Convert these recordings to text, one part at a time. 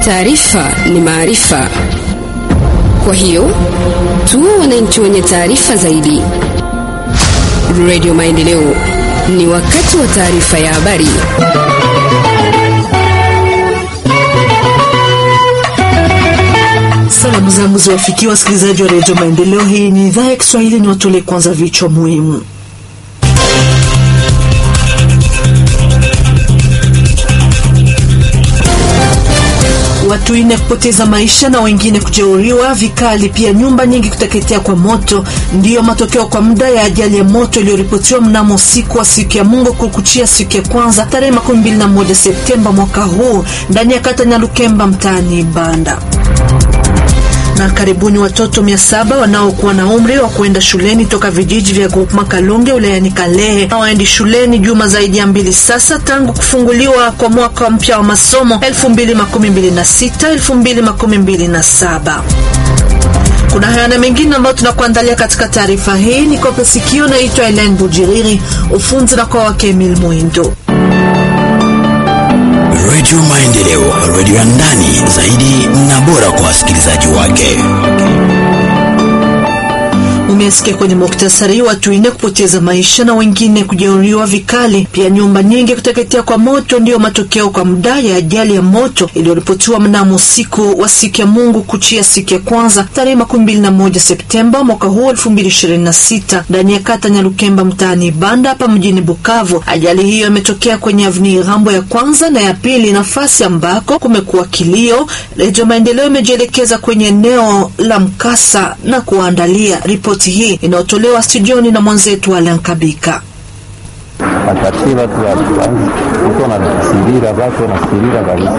Taarifa ni maarifa, kwa hiyo tuwe wananchi wenye taarifa zaidi. Radio Maendeleo, ni wakati wa taarifa ya habari. Salamu zangu ziwafikia wasikilizaji wa redio Maendeleo. Hii ni idhaa ya Kiswahili, ni watolee kwanza vichwa muhimu. Watu wanne kupoteza maisha na wengine kujeruhiwa vikali, pia nyumba nyingi kuteketea kwa moto, ndiyo matokeo kwa muda ya ajali ya moto iliyoripotiwa mnamo usiku wa siku ya Mungu kukuchia siku ya kwanza tarehe 21 Septemba mwaka huu ndani ya kata Nyalukemba mtaani Banda na karibuni watoto mia saba wanaokuwa na umri wa kuenda shuleni toka vijiji vya Groupema Kalonge wilayani Kalehe hawaendi shuleni juma zaidi ya mbili sasa tangu kufunguliwa kwa mwaka mpya wa masomo 2026 2027. Kuna haya na mengine ambayo tunakuandalia katika taarifa hii. Ni kope sikio, naitwa Elen Bujiriri, ufunzi na kwa wake Emil Mwindo. Redio Maendeleo, redio ya ndani zaidi na bora kwa wasikilizaji wake. Umesikia kwenye muktasari, watu wanne kupoteza maisha na wengine kujeruhiwa vikali, pia nyumba nyingi kuteketea kwa moto, ndiyo matokeo kwa muda ya ajali ya moto iliyoripotiwa mnamo usiku wa siku ya Mungu kuchia siku ya kwanza tarehe 21 Septemba mwaka huu 2026 ndani ya kata Nyalukemba mtaani Banda hapa mjini Bukavu. Ajali hiyo imetokea kwenye avni Rambo ya kwanza na ya pili, nafasi ambako kumekuwa kilio. Redio Maendeleo imejielekeza kwenye eneo la mkasa na kuandalia ripoti hii inayotolewa studioni na mwenzetu Alan Kabika. Watatie watu mtu wanasirira watu wanasirira kabisa.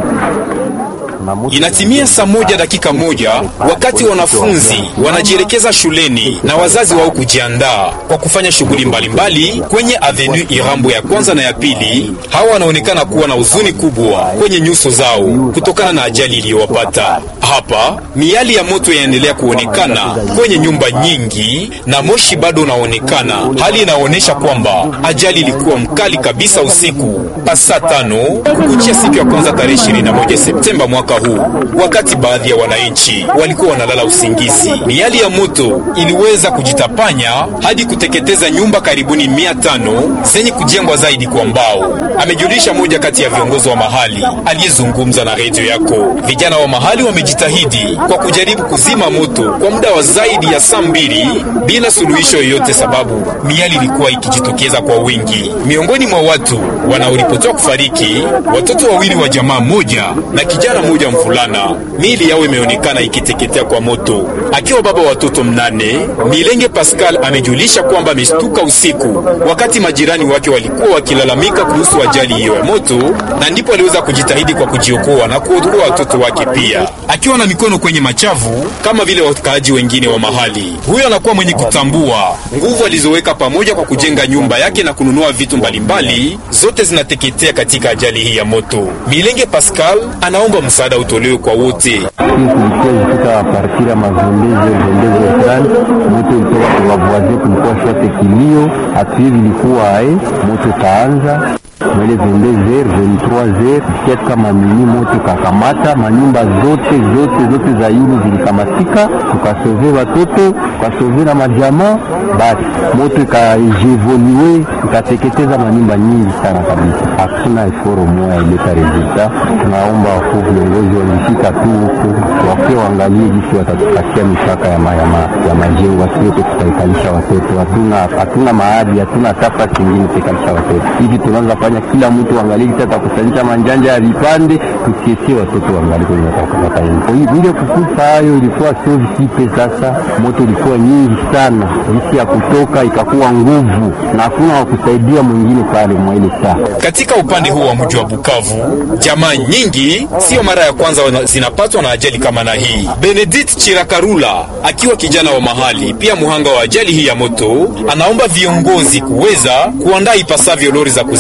Inatimia saa moja dakika moja wakati wanafunzi wanajielekeza shuleni na wazazi wao kujiandaa kwa kufanya shughuli mbalimbali kwenye avenue Irambo ya kwanza na ya pili. Hawa wanaonekana kuwa na huzuni kubwa kwenye nyuso zao kutokana na ajali iliyowapata. Hapa miali ya moto inaendelea kuonekana kwenye nyumba nyingi na moshi bado unaonekana, hali inaonyesha kwamba ajali ilikuwa mkali kabisa usiku pa saa tano kukuchia siku ya kwanza tarehe 21 Septemba mwaka huu, wakati baadhi ya wananchi walikuwa wanalala usingizi. Miali ya moto iliweza kujitapanya hadi kuteketeza nyumba karibuni mia tano zenye kujengwa zaidi kwa mbao, amejulisha moja kati ya viongozi wa mahali aliyezungumza na redio yako. Vijana wa mahali wamejitahidi kwa kujaribu kuzima moto kwa muda wa zaidi ya saa mbili bila suluhisho yoyote, sababu miali ilikuwa ikijitokeza kwa wingi. Miongoni mwa watu wanaoripotiwa kufariki, watoto wawili wa jamaa moja na kijana mmoja mvulana, miili yao imeonekana ikiteketea kwa moto. Akiwa baba wa watoto mnane, Milenge Pascal amejulisha kwamba ameshtuka usiku wakati majirani wake walikuwa wakilalamika kuhusu ajali hiyo ya moto, na ndipo aliweza kujitahidi kwa kujiokoa na kuokoa watoto wake pia, akiwa na mikono kwenye machavu kama vile wakaaji wengine wa mahali. Huyo anakuwa mwenye kutambua nguvu alizoweka pamoja kwa kujenga nyumba yake na kununua vitu mbalimbali, zote zinateketea katika ajali hii ya moto. Milenge Pascal anaomba msaada utolewe kwa wote. Hii kulikuwa ilifika partir ya mazembeze zembeze fulani, moto ilitoka kwa wavoisin, kulikuwa shote kilio, hatuwezi ilikuwa ae moto kaanza mwele 22h 23h kiasi kama mini moto kakamata manyumba zote zote zote za yulu zilikamatika, tukasove watoto tukasove na majamaa, basi moto ikajevoluwe ikateketeza manyumba nyingi sana kabisa. Hakuna eforo moya ileta resulta. Tunaomba wakuu viongozi walifika tu huku wakiwa waangalie jinsi watatupatia mipaka ya, ma, ya, ma, ya majengo, asiyote tutaikalisha watoto. Hatuna hatuna mahali hatuna hata kingine tuikalisha watoto hivi, tunaanza fanya kila mtu angalie kisa atakusanyisha manjanja ya vipande, tukiesie watoto wangali kwenye wataenda ile kukufa. Hayo ilikuwa sio visipe. Sasa moto ilikuwa nyingi sana, jinsi ya kutoka ikakuwa nguvu na hakuna wakusaidia mwingine pale mwa ile saa. Katika upande huu wa mji wa Bukavu, jamaa nyingi sio mara ya kwanza zinapatwa na ajali kama na hii. Benedict Chirakarula akiwa kijana wa mahali pia muhanga wa ajali hii ya moto, anaomba viongozi kuweza kuandaa ipasavyo lori za kuzima moto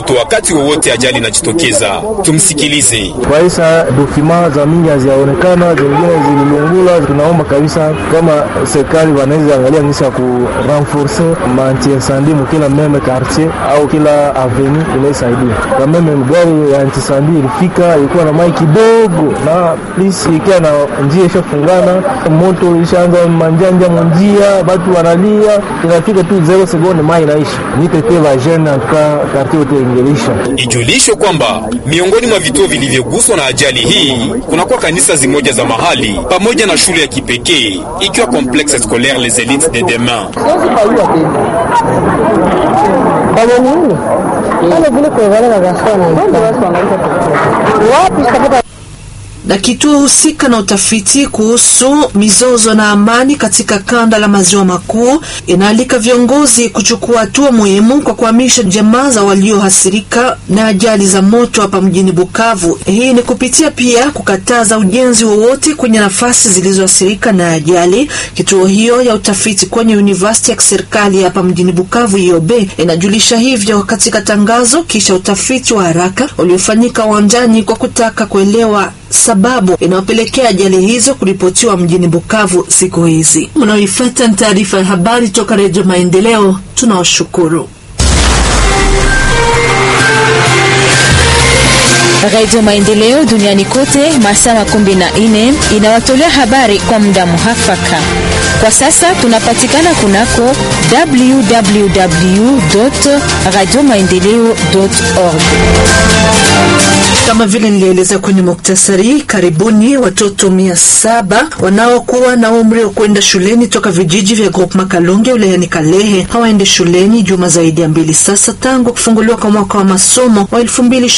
watoto wakati wowote ajali inajitokeza. Tumsikilize. Kwa hisa dokima za mingi haziaonekana, zingine zililungula. Tunaomba kabisa kama serikali wanaweza angalia ngisi ya ku renforce manti incendie mukila meme quartier au kila avenue inaisaidia. Kwa meme gari ya antisandi ilifika, ilikuwa na mai kidogo na please, ikiwa na njia ishafungana, moto ishaanza manjanja munjia, batu wanalia, inafika tu zero sekunde mai inaisha. Nitete va jeune antuka quartier yote ingelisha. Ijulishwe kwamba miongoni mwa vituo vilivyoguswa na ajali hii kunakuwa kanisa zimoja za mahali pamoja na shule ya kipekee ikiwa Complexe Scolaire Les Elites de Demain. na kituo husika na utafiti kuhusu mizozo na amani katika kanda la maziwa makuu inaalika viongozi kuchukua hatua muhimu kwa kuhamisha jamaa za waliohasirika na ajali za moto hapa mjini Bukavu. Hii ni kupitia pia kukataza ujenzi wowote kwenye nafasi zilizoathirika na ajali. Kituo hiyo ya utafiti kwenye university ya kiserikali hapa mjini Bukavu IOB inajulisha hivyo katika tangazo kisha utafiti wa haraka uliofanyika uwanjani kwa kutaka kuelewa sababu inayopelekea ajali hizo kuripotiwa mjini Bukavu siku hizi. Mnaoifuata ni taarifa ya habari toka Redio Maendeleo. Tunawashukuru. Radio Maendeleo duniani kote masaa makumi na nne inawatolea habari kwa muda muhafaka. Kwa sasa tunapatikana kunako www radio maendeleo org. Kama vile nilieleza kwenye muktasari, karibuni watoto mia saba wanaokuwa na umri wa kwenda shuleni toka vijiji vya Groupema Kalonge wilayani Kalehe hawaende shuleni juma zaidi ya mbili sasa tangu kufunguliwa kwa mwaka wa masomo wa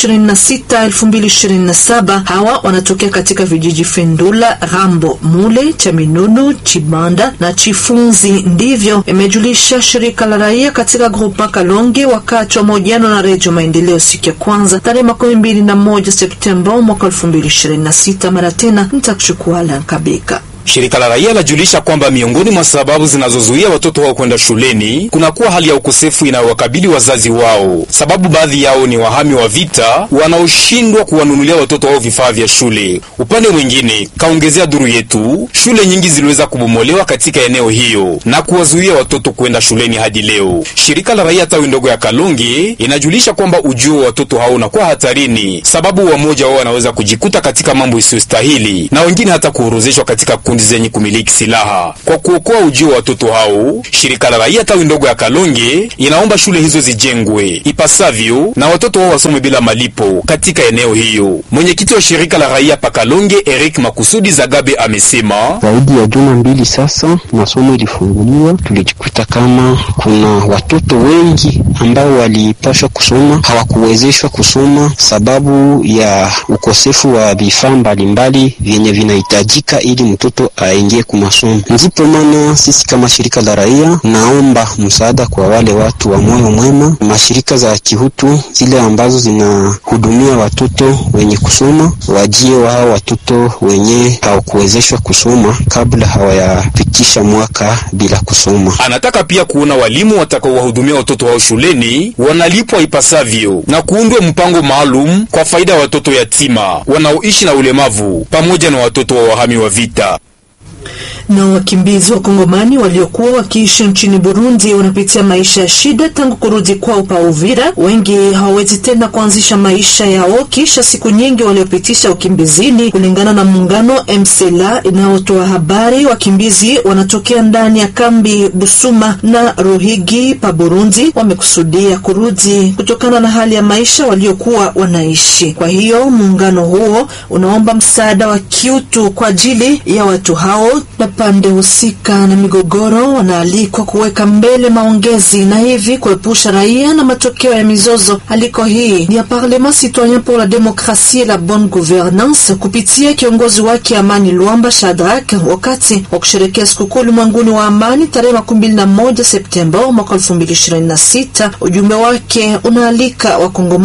2026 2027. Hawa wanatokea katika vijiji Fendula, Rambo, Mule, Chaminunu, Chibanda na Chifunzi. Ndivyo imejulisha shirika la raia katika Groupema Kalonge wakati wa mahojiano na Redio Maendeleo siku ya kwanza tarehe makumi mbili na moja Septemba mwaka elfu mbili ishirini na sita. Mara tena nitakuchukua Alan Kabika. Shirika la raia lajulisha kwamba miongoni mwa sababu zinazozuia watoto wao kwenda shuleni kunakuwa hali ya ukosefu inayowakabili wazazi wao, sababu baadhi yao ni wahami wa vita wanaoshindwa kuwanunulia watoto wao vifaa vya shule. Upande mwingine, kaongezea duru yetu, shule nyingi ziliweza kubomolewa katika eneo hiyo na kuwazuia watoto kwenda shuleni hadi leo. Shirika la raia tawi ndogo ya Kalonge inajulisha kwamba ujio wa watoto hao unakuwa hatarini, sababu wamoja wao wanaweza kujikuta katika mambo isiyostahili na wengine hata kuorozeshwa katika kundi zenye kumiliki silaha. Kwa kuokoa ujio wa watoto hao, shirika la raia tawi ndogo ya Kalonge inaomba shule hizo zijengwe ipasavyo na watoto wao wasome bila malipo katika eneo hiyo. Mwenyekiti wa shirika la raia pa Kalonge, Eric Makusudi Zagabe, amesema zaidi ya juma mbili sasa masomo ilifunguliwa, tulijikuta kama kuna watoto wengi ambao walipashwa kusoma hawakuwezeshwa kusoma sababu ya ukosefu wa vifaa mbalimbali vyenye vinahitajika ili mtoto aingie kumasomo. Ndipo maana sisi kama shirika la raia naomba msaada kwa wale watu wa moyo mwema, mashirika za kihutu zile ambazo zinahudumia watoto wenye kusoma, wajie wao watoto wenye hawakuwezeshwa kusoma kabla hawayapitisha mwaka bila kusoma. Anataka pia kuona walimu watakaowahudumia watoto wao shuleni wanalipwa ipasavyo na kuundwe mpango maalum kwa faida ya watoto yatima wanaoishi na ulemavu pamoja na watoto wa wahami wa vita na wakimbizi wa Kongomani waliokuwa wakiishi nchini Burundi wanapitia maisha ya shida tangu kurudi kwao pa Uvira. Wengi hawawezi tena kuanzisha maisha yao kisha siku nyingi waliopitisha ukimbizini. Kulingana na muungano MCLA inayotoa habari, wakimbizi wanatokea ndani ya kambi Busuma na Ruhigi pa Burundi wamekusudia kurudi kutokana na hali ya maisha waliokuwa wanaishi. Kwa hiyo muungano huo unaomba msaada wa kiutu kwa ajili ya watu hao na pande husika na migogoro wanaalikwa kuweka mbele maongezi na hivi kuepusha raia na matokeo ya mizozo. Aliko hii ni ya Parlement Citoyen pour la Demokrasie et la Bonne Gouvernance kupitia kiongozi wake Amani Luamba Shadrack wakati wa kusherekea sikukuu ulimwenguni wa amani tarehe makumi mbili na moja Septemba mwaka elfu mbili ishirini na sita. Ujumbe wake unaalika Wakongomani